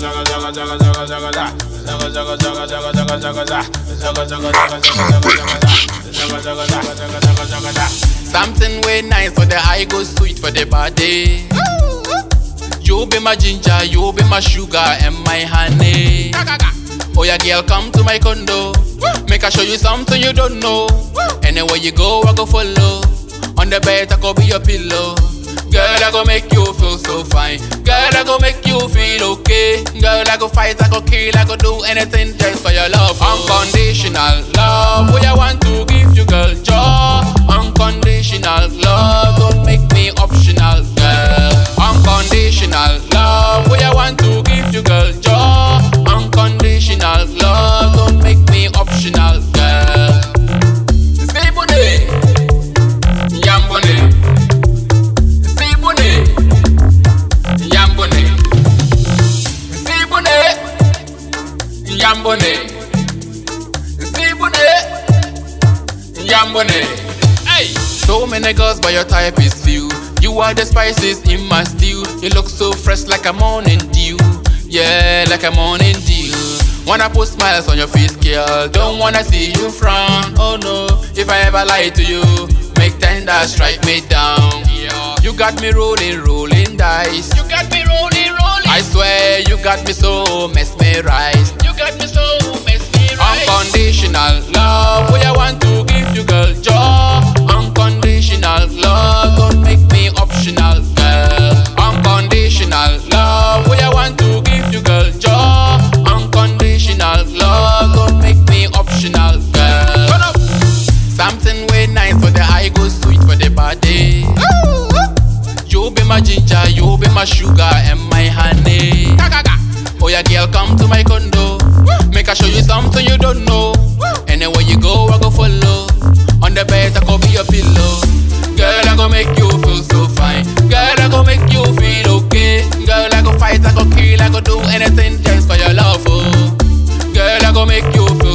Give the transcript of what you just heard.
Something way nice for the eye, go sweet for the body. You be my ginger, you be my sugar and my honey. Oh yeah, girl, come to my condo. Make I show you something you don't know. Anywhere you go, I go follow. On the bed, I go be your pillow. Girl, I go make you feel so fine. Girl, I go make you feel okay. Girl, I go fight, I go kill, I go do anything just for your love. Unconditional love, what I want to give you, girl. Joy, unconditional love, don't make me optional, girl. Unconditional love, what I want to give you, girl. Joy, unconditional love, don't make me optional, girl. Sibune, yambone. Sibune, yambone. Sibune, yambone. Sibune, yambone. Hey, so many girls, but your type is few. You are the spices in my stew. You look so fresh like a morning dew. Yeah, like a morning dew. Wanna put smiles on your face, girl. Don't wanna see you frown. Oh no, if I ever lie to you, make tender strike me down. You got me rolling, rolling dice. You got me rolling, rolling. I swear you got me so mesmerized. You got me so mesmerized. Unconditional love, what I want to give you, girl. Joy. Unconditional love, don't make me optional, girl. Unconditional love, what I want to give you, girl. Joy. Unconditional love, don't make me optional, girl. Turn up. Something way nice for the eye, go sweet for the body. You be my ginger, you be my sugar and my honey. Oh yeah, girl, come to my condo. Make I show you something you don't know. Anywhere you go, I go follow. On the bed, I go be your pillow. Girl, I go make you feel so fine. Girl, I go make you feel okay. Girl, I go fight, I go kill, I go do anything just for your love. Oh. Girl, I go make you feel